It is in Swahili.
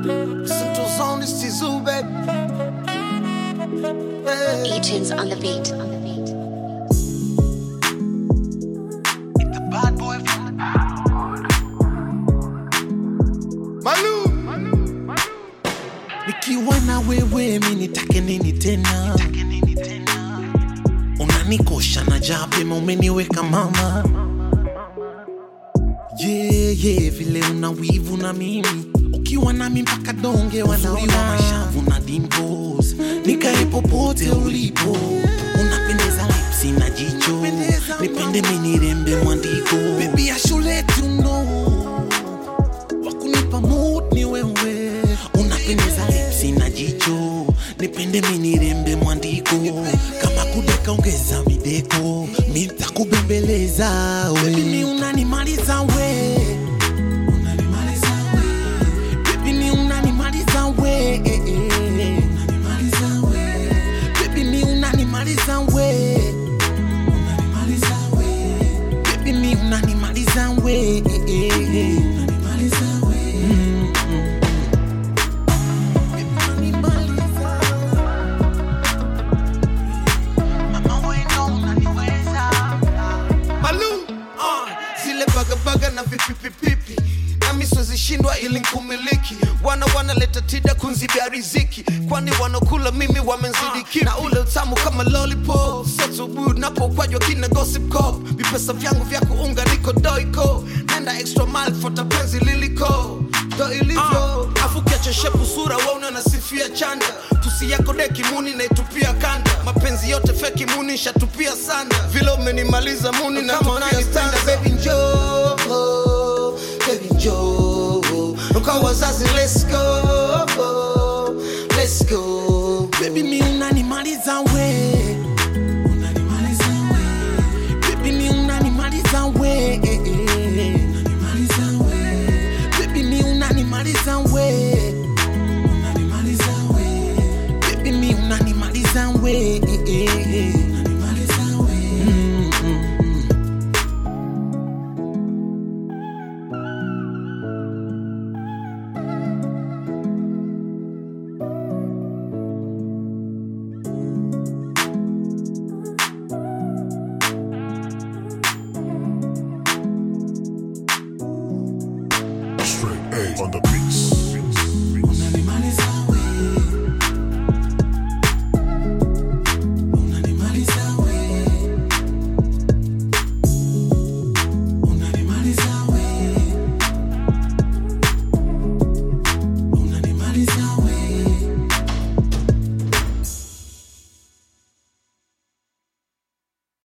Central Zone is Tizu, baby. Hey. E-tunes on the beat. The bad boy from the Malu. nikiwa na wewe mi nitake nini tena unanikosha na japema umeniweka mama yeye yeah, yeah, vile una wivu na mimi ukiwa nami mpaka donge wanaona mashavu na dimples nikae popote ulipo unapendeza lipsi na jicho nipende minirembe mwandiko bebi ya shule tuno wakunipa mood ni wewe unapendeza lipsi na jicho nipende minirembe mwandiko kama kudeka ongeza mideko mitakubembeleza Baby, mi unanimaliza we Unanimaliza we. Baby, mi unanimaliza we Unanimaliza we. Baby, mi unanimaliza we Unanimaliza we. Baby, mi unanimaliza we Unanimaliza we. Mm, mm. Baby, unanimaliza. Mama, we ndo unaniweza. Malu. Uh, zile bagabaga na vipipipipi nami siwezishindwa ili nkumiliki wana wanaleta tida kunzibia riziki kwani wanakula mimi wamenzidi kipi na ule utamu kama lollipop sotubud napokwajwa kina gossip cop vipesa vyangu vya kuunga niko doiko nenda extra mile fota penzi liliko ndo ilivyo uh, afu kiacheshepu sura wauna nasifia chanda pusi yako deki muni naitupia kanda mapenzi yote feki muni shatupia sana vile umenimaliza muni na unanipenda baby njoo baby njoo kwa wazazi let's go let's go Baby, mi unanimaliza we Unanimaliza we Baby, mi unanimaliza we Unanimaliza we Baby, mi unanimaliza we Unanimaliza we Baby, mi unanimaliza we Unanimaliza we Mm, mm, mm. Straight A on the beats.